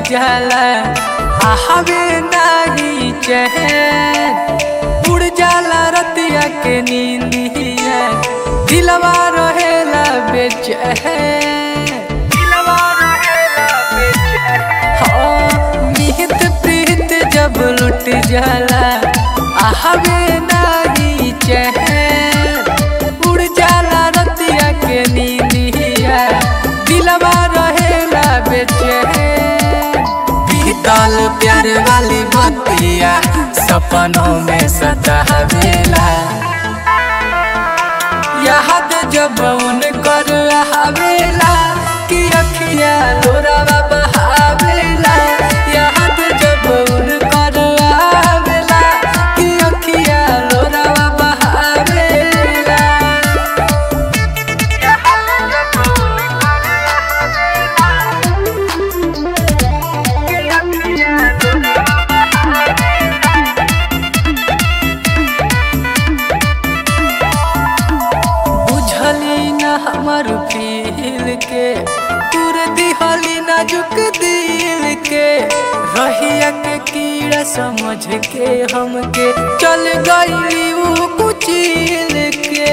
जाला आहवे नाही चैन उड़ जाला रतिया के नींदिया दिलवा रहेला बेचैन दिलवा रहेला बेचैन हाँ, निहित प्रीत जब लुट जाला आहवे नाही चैन उड़ जाला रतिया के नींदिया दिलवा रहेला बेचैन बीतल प्यार वाली बतिया सपनों में सतावेला याद जब उन कर आवेला कि अखिया लोरावा बहावेला याद जब उन कर आवेला कि अखिया लोरावा बहावेला बुझली न हमर फील के तुर दिहली नाजुक दिल के रहिया के कीड़ा समझ के हमके चल गई ऊ कुचिल के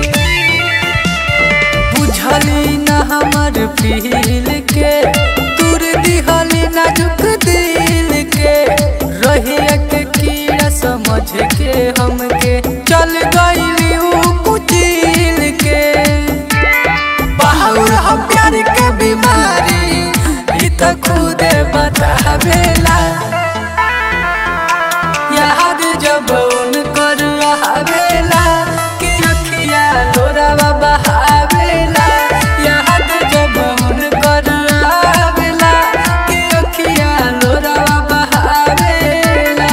बुझली न हमर फील के तुर दिहली नाजुक दिल के रहिया के कीड़ा समझ के हमके चल गई ऊ कुचिल के बाहुर हम प्यार के बीमारी ई त खुदे बतावेला याद जब उनकर आवेला कि अखिया लोरावा बहावेला याद जब उनकर आवेला कि अखिया लोरावा बहावेला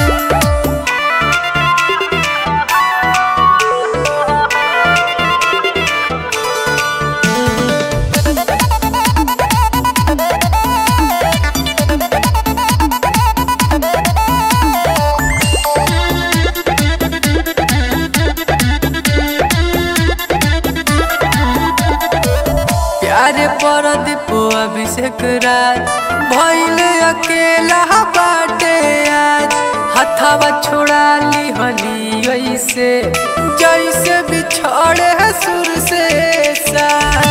प्यारे पर दीपो अभिषेक राज भइल अकेला बाटे आज हथवा छोड़ा ली हली ऐसे जैसे बिछड़े है सुर से सा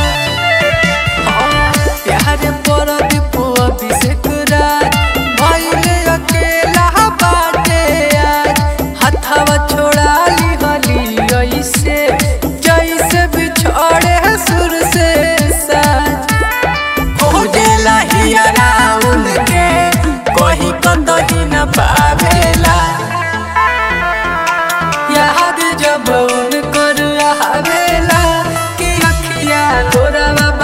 हाँ, प्यारे पर दीपो अभिषेक राज भइल अकेला बाटे आज हथवा छोड़ा ली हली ऐसे जैसे बिछड़े है सुर से साज खोजेला हियरा उनके कोई कतही न पावेला याद जब उनकर आवेला कि अखिया तोरा